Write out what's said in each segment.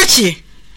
ịbọlachi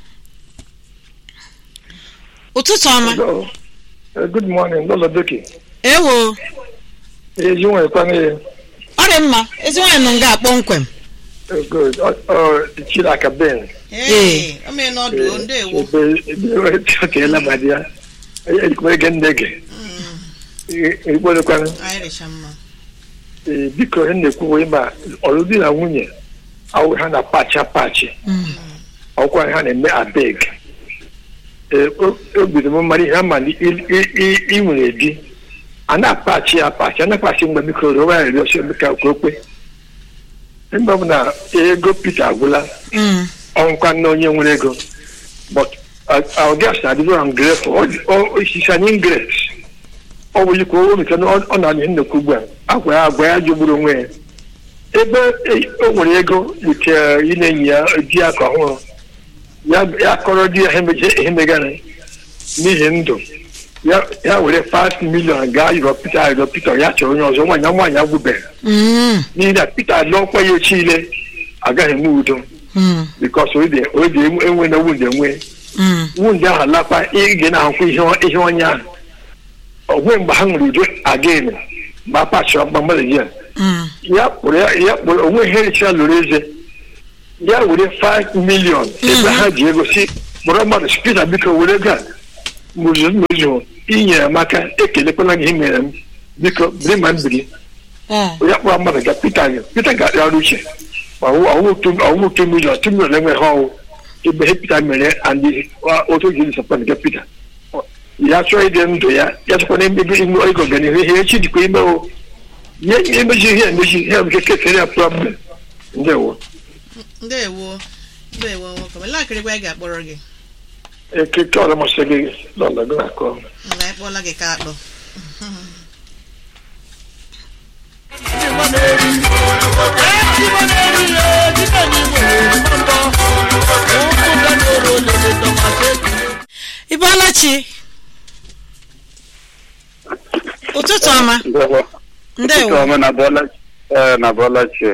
ụtụtụ ọma Hello. Uh, good morning, Lola Doki. ewo Ezi nwekwana ya. ọ dị mma ezi nwaanyị nọ nga kpọmkwem Uh, Good. Ọ ọ Chiraka Ben. Ee, o mee n'ọdụ ndewo Ebe ebe ekeela ma dị ya. Ejikwa ege nne gị. Ekwerekwana. anyị rịcha mma Ee, biko ihe na-ekwu bụ ịma ọlụdi na nwunye awụ ha na-apachi apachi. Ọkwa ha na-eme abeg. Ee, o- obi dị m mmadụ ihe ama na ị- ị- ị- ị nwere di. A na-apachi ya apachi, a na-apachi mgbe biko rụọ ya rịọsi ka ka o kwe. Mgbe ọ bụ na ego Peter agwụla, Mm. ọnkwa na onye nwere ego but uh, our guest na adịghị ungrateful osisi anyị ingret ọ bụ ikwu o mechara na ọ ọ na-anyị nnukwu ugbu a agwa ya agwa ya jọgburu onwe ya ebe e- o nwere ego wute ị na-enyi ya di ya ka ọhụrụ ya ya kọrọ di ya ihe meje- ihe megara n'ihi ndụ ya ya were 5 million gaa yọrọ Peter yọrọ Peter ya chọrọ onye ọzọ nwaanyị nwaanyị agwụbeghị Mm. n'ihi na Peter lụọkwa ya echi ile agaghị enwe udo Mm. bikos o ji enwe na wunde enwe Mm. wunde ahụ lakwa ige na-ahụkwa ihe ihe onye ahụ onwe mgbe ha nwere udo again mgbe a pachọ mgbe mmadụ ji ya Mm. ya kpụrụ ya ya kpụrụ onwe ihe richara lụrụ eze ya were 5 million ebe ha ji ego si kpọrọ mmadụ spita biko were ego a mụzụ mụzụ inyere m aka ekelekwana gị ihe mere m biko biri ma m biri Eh. ya kpọrọ mmadụ ga pita gị pita ga-arịa uche ọwụ otu milion tu milion enweghị ọwụ ebe ihe pita mere and otu ji disapọnt nke pita ya chọọ ide ndụ ya ya chọkwa na ebe ime ego ọganihu ihe echi dịkwa ime o nye emeji ihe emeji ihe nke kesịrị ya problem ndewo ndewo ndewo nwoke m lakịrịkwa anyị ga-akpọrọ gị ekeke ọla masị gị lọla gị na-akọ nga anyị kpọọla gị ka akpọ ịbọlachi ụtụtụ ọma Ndewo. ndewo Ụtụtụ na bọla ee na bọla chi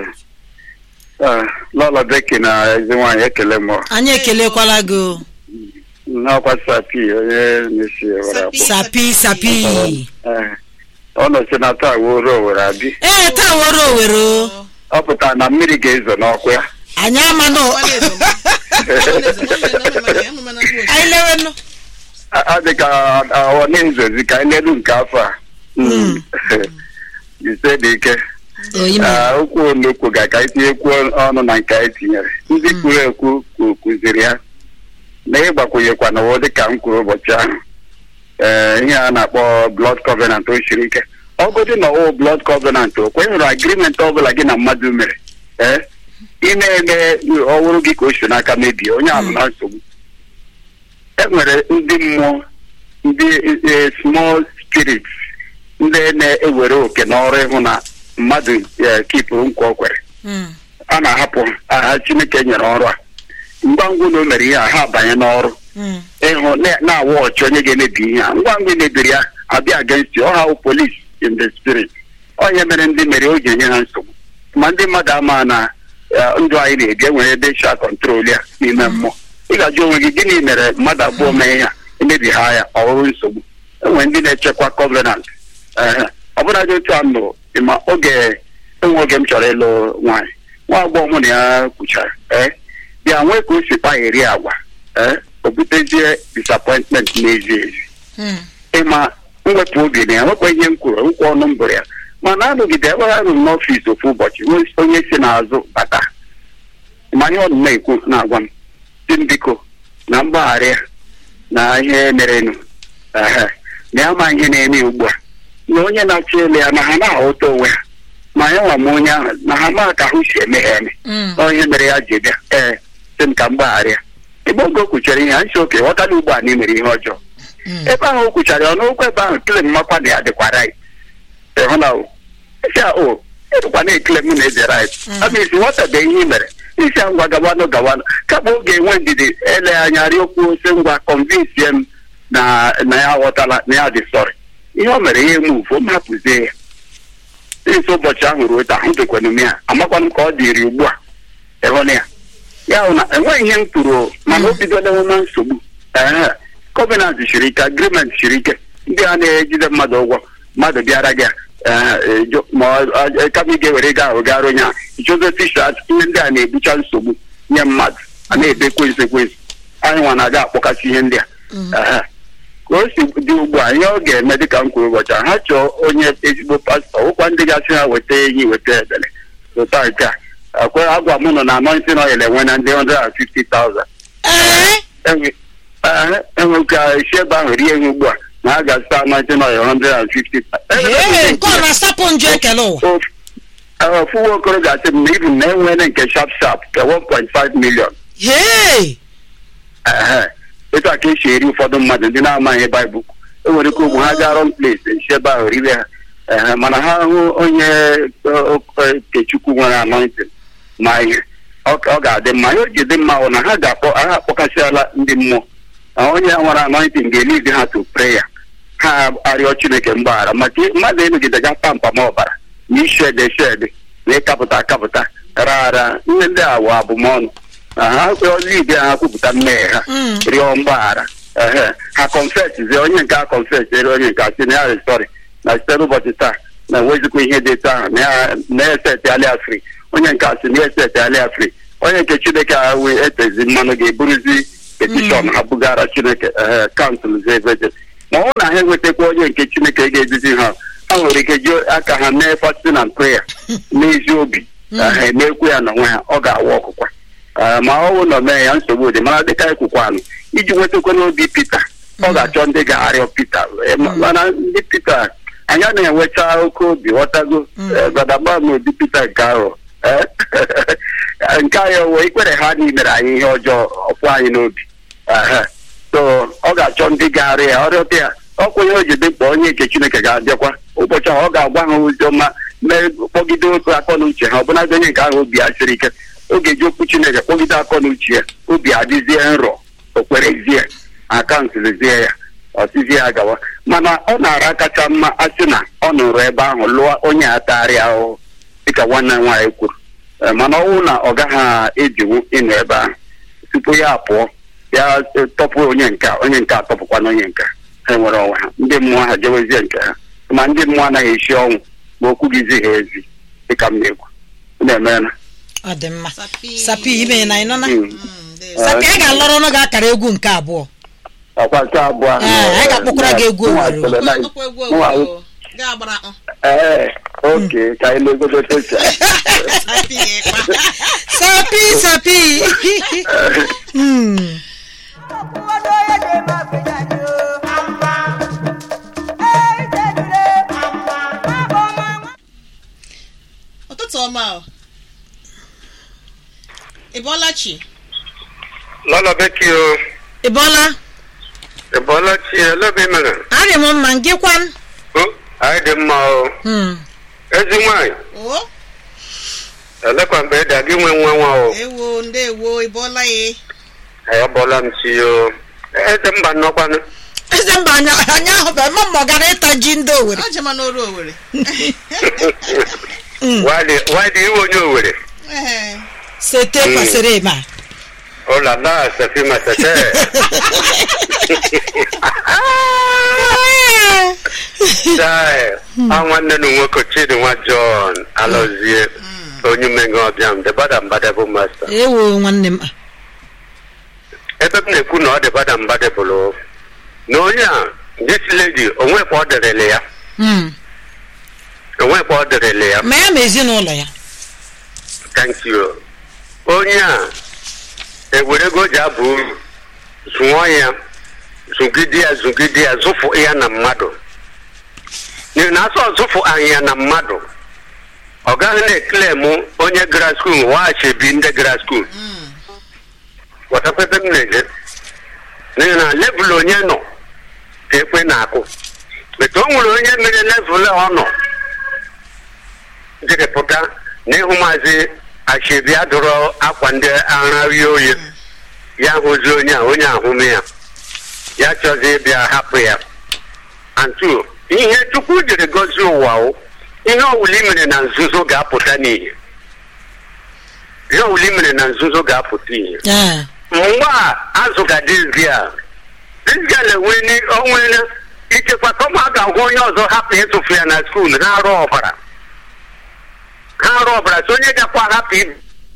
ee lọlọ beki na ezi nwaanyị ekele m anyị ekelekwala gị o. n'ọkwa sapi onye na-esi ewere abụọ sapi sapi ee ọ nọchi na taa woro owere abi ee taa were owere o ọ pụtara na mmiri ga-ezo n'ọkụ ya anyị ama na Ọkwa na-ezo m. Ọkwa na-ezo m, ọ na-eme maka ya, ụmụ mana mkpu ochi. anyị lewenụ ọ dị ka ọ na-ezozi ka anyị lelu nke afọ a Mm. ise dị ike oyi Ee, okwu onukwu ga ka anyị tinyekwu ọnụ na nke anyị tinyere ndị kwuru ekwu ku- kụziri ya na ịgbakwunyekwa na ụdị ka m kwuru ụbọchị ahụ ee ihe a na-akpọ blood covenant o siri ike ọgụdị na ọwụ blood covenant o kwenyere agrimenti ọbụla gị na mmadụ mere ee ị na-eme ọwụrụ gị ka o si n'aka mebie onye ahụ na nsogbu e nwere ndị mmụọ ndị eh, small spirits ndị na-ewere oke n'ọrụ ịhụ na mmadụ eh, kipụrụ nkwa o kwere Mm. a na-ahapụ aha chineke nyere ọrụ a ngwa ngwa na o mere ihe a ha abanye n'ọrụ Mm. ịhụ na- na-awa ọchị onye ga-emebi ihe a ngwa ngwa emebiri ya abịa against you. ọ ha polis in the spirit onye mere ndị mere o ji enye ha nsogbu ma ndị mmadụ ama na eh, ndụ anyị na-ebi enwere ebe sha kọntrol ya n'ime mmụọ ị ga-ajụ onwe gị gịnị mere mmadụ abụọ mee ya emebi ha ya ọ bụrụ nsogbu enwere ndị na-echekwa covenant ee ọ bụla dị otu a nụ ma oge enwe oge m chọrọ ịlụ nwaanyị nwa agbọghọ mụ na ya kwuchara ee bịa nwee ka o si kpagheri agwa ee o butezie disappointment n'ezi ezi Mm. ịma mwepụ obi na ya nwekwa ihe m kwuru nkwa ọnụ mbụrụ ya mana anọgide ebe ha rụrụ n'ọfịs ofu ụbọchị nwee onye si n'azụ bata ma ihe ọ nọ na-ekwu na-agwa m dị m biko na mgbaghara ya na ihe merenụ ehe na ya ma ihe na-eme ugbu a na onye na-achọ ele ya na ha na-aghọta onwe ha ma ya nwa m onye ahụ na ha ma ka ahụ si eme ha eme Mm. na onye mere ya ji bịa ee sị m ka m gbaghara ya ebe oge o kwuchara ihe a nsi oke ghọtala ugbu a na ị mere ihe ọjọọ Mm. ebe ahụ o kwuchara ya n'okwu ebe ahụ kele mmakwa na ya dịkwa right ịhụ na o isi a o ịdịkwa na-ekele m na ede right ama isi nwatabe ihe i mere isi a ngwa gawanụ gawanụ kama oge enwe ndidi ele anya rịokwu ose ngwa convince m na na ya aghọtala na ya dị sọrị ihe o mere ihe move o m hapụzie ya isi ụbọchị ahụ ruo taa ahụ dịkwanụ m ya amakwanụ m ka ọ dịrị ugbu a ịhụ na ya ya hụ na enweghị ihe m kwuru o, mana o bidola enwe nsogbu ee gọọmenti siri ike agrimenti siri ike ndị a na-ejide mmadụ ụgwọ mmadụ bịara gị ee, jụ- ma ọ- ọ- kama ị ga-ewere gaa ahụ gara onye a ichozo tishat ihe ndị a na-ebucha nsogbu nye mmadụ a na-ebe ekwensu ekwensu anyị nwa na-aga akpọkasị ihe ndị a Ee. ka o si dị ugbu a ihe ọ ga-eme dịka m kwuru ụbọchị a, ha chọọ onye ezigbo pastọ ụkwa ndị gasị ha weta enyi weta ebele ụta nke a akwe agwa m nọ na anointing oil enwe na ndị 150,000 ee enwe ee, enwe ka esi ebe ahụ rie ihe ugbu a na a ga-azụta anointing oil 150 ee nke ọ na-asapụ njọ ekele ụwa ofu okoro ga-asị m na ibu na enwere nke sharp sharp ke 1.5 million hee ehe etu a ka esi eri ụfọdụ mmadụ ndị na-amaghị baịbụl e nwere ike ụmụ ha gaa rọng ples esi ebe ahụ ribe ha ehe mana ha hụ onye o- o- okechukwu nwere anointing ma ihe ọ ọ ga-adị mma ihe o ji dị mma bụ na ha ga-akpọ ha akpọkasịala ndị mmụọ na onye nwere anointing ga-elidi ha to prayer ha arịọ chineke mgbaghara maka mmadụ ịnọgide ga pampa ma ọbara na ishede shede na ịkapụta akapụta ra ara ihe ndị a wụ abụmọnụ na ha kweọla ibe ha kwupụta mmehie ha Mm. rịọ mgbaghara ehe ha confess onye nke a confess ere onye nke a sị na ya sọrị na site n'ụbọchị taa na enwezikwa ihe dị etu ahụ na ya na-eseti alịa fri onye nke a sị na eseti alịa fri onye nke chineke ahụ etezi mmanụ ga-eburuzi petishọn ha bugara chineke ehe kansụl zeveje ma ọ bụrụ na ha enwetakwa onye nke chineke ga-eduzi ha ha nwere ike ji aka ha mee fasting and prayer n'ezi obi ha emekwu ya n'onwe ha ọ ga-awa ọkụkwa Ee, ma ọ bụrụ na o mee ya nsogbu dị mana dịka ekwukwanụ iji nwetakwa n'obi Pita ọ ga-achọ ndị ga-arịọ Pita Ee, ma- mana ndị Pita anyị na-enwecha oke obi ghọtago Ee, gbadagba m ụdị Pita nke ahụ Ee, nke anyị wee ikpere ha na imere anyị ihe ọjọọ ọkwụ anyị n'obi Ehe. so ọ ga-achọ ndị ga-arịọ ya ọrịọta ya ọkwa ihe o ji dị mkpa onye nke Chineke ga-abịakwa ụbọchị ahụ ọ ga-agwa ha ozi ọma mee kpọgide otu akọ na uche ha ọbụladị onye nke ahụ obi ya siri ike oge ji okwu chineke kpọgide akọ na uche ya obi adịzie nrọ okwerezie akaụntụzie ya ọsizie ya gawa mana ọ na-ara kacha mma asị na ọ nụrụ ebe ahụ lụọ onye atagharị ahụhụ dịka nwanne m nwaanyị kwuru Ee, mana ọ bụrụ na ọ gaghị ejinwu ịnọ ebe ahụ tupu ya pụọ ya e, tọpụ onye nke a, onye nke a tọpụkwana onye nke a. ha nwere onwe ha ndị mmụọ ha jewezie nke ha ma ndị mmụọ anaghị esi ọnwụ ma okwu gị zighị ezi dịka m na-ekwu na-emena ọ dị mma Sapi. sapi ime na ịnọ na Mm. Mm, ndewo. sapi a ga-alọrọ ọnụ gị akara egwu nke abụọ ọkwa nke abụọ ahụ, Ee, anyị eh, ga-akpọkwara gị egwu nwa Owerri. Sele na- Ọkwa egwu nwa- obodo ga-agbara akpọ. ee oke ka anyị legodo tocha Sapi ga-ekpa. sapi sapi Mm. ụtụtụ ọma o ị bọọla chi lọlọ beki o ị bọọla ị bọọla chi elebe mere arị m mma ngịkwan o anyị dị mma o Mm. ezi nwanyị o elekwa mgbe ịda gị nwe nwa nwa o ewo ndewo ị bọọla ya anyị bọọla m chi o eze mba nnọkwanụ eze mba anya anya ahụ bụ eme mma ọ gara ịta ji ndị owere ọ jema n'oru owere wadi iwe onye owere Ehe. sete kwasịrị ma ụlala sefima sete chai a nwanne nu nwoke chidi nwa john alọzie onye umenge ọbịa m debada mbadebụ masta ewo nwanne m ebe m na-ekwu na ọ dị bada mbadebụlụ na onye a this lady onwekwa ọ dịrịlị ya Mm. onwekwa ọ dịrịlị ya ma ya ma ezinụlọ ya thank you onye a ewerego ji abụ uru zụọ ya zụgide ya zụgide ya zụfụ ya na mmadụ n'ihi na asọ zụfụ anyị ya na mmadụ ọ gaghị na-ekele mụ onye gara skuul waghachibi ndị gara skuul Mm. ghọtakwebe m na-eje n'ihi na levụl onye nọ ka ekwe na-akụ etu o nwere onye mere levụl ọ nọ jiri pụta n'ihu maazị ashebi adụrụ akwa ndị agha rie oyi ya hụzi onye a onye ahụme ya ya chọzi ịbịa hapụ ya antu ihe chukwu jiri gozie ụwa o ihe ọwụla i mere na nzuzo ga-apụta n'ihe ihe ọbụla i mere na nzuzo ga-apụta ihe ee mgbe a azụ ga dizgi a dizgi a na-enwe ni- o nwere ichekwa kama a ga-agwa onye ọzọ hapụ ịtụfu ya na skuul ha arụ ọbara ha arụ ọbara so onye gakwa hapụ ibe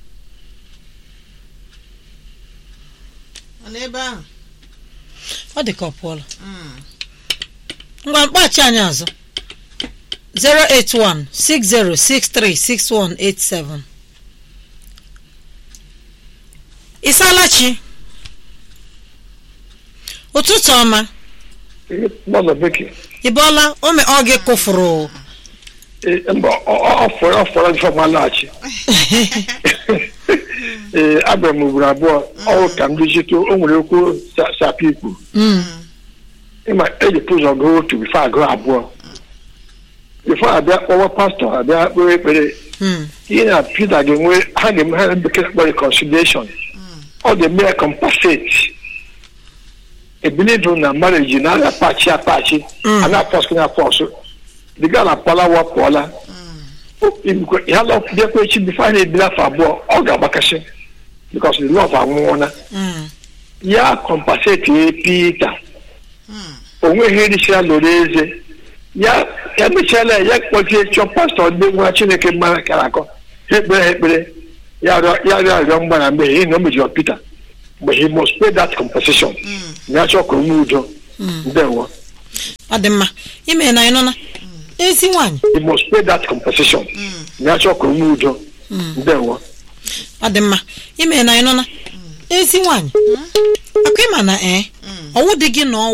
ọ n'ebe ahụ ọ dị ka ọ pụọla Mm. ngwa mkpachi anyị azụ 08160636187 Isalachi ụtụtụ ọma gbọdọ bekee ị bọọla ome ọ gị kụfụrụ Ee, mba ọ- ọ- ọ fọrọ ọ fọrọ jọ ma laghachi ee abịara m ugboro abụọ ọwụ ka m dịchite o nwere okwu sa- sapụ ikwu Mm, ịma eji ụzọ gụọ otu bifo agụọ abụọ bifo abịa kpọwa pastọ abịa kpere ekpere mm, ihe na Peter ga-enwe ha ga-eme ha bekee kpọ reconciliation ọ ga-eme ya compensate ebilivu na marriage na aga pachi apachi Mm. a na-apọsụ na apọsụ the girl apụọla wapụọla ya bịakwa echi bifo a na-ebili afọ abụọ ọ ga-agbakasị because the love anwụọla mm, ya compensate ya Peter Mm. onweghị erichara lụrụ eze ya ya mechiala ya kpọchie chọọ pastọ ndị nwa chineke mara kara akọ ha ekpere ha ekpere ya rịọ ya rịọ arịọ mgbara mmehie n'ihi na o mejọrọ Peter mgbe he must pay that compensation Mm. ya chọọ ka o nwee udo mm. ndewo ọ dị mma ime na anyị nọ na ezi nwaanyị he must pay that compensation Mm. ya chọọ ka o nwee udo Mm. ndewo ọ dị mma ime na anyị nọ na ezi nwaanyị akwa ịma na ee Mm. ọwụ dị gị na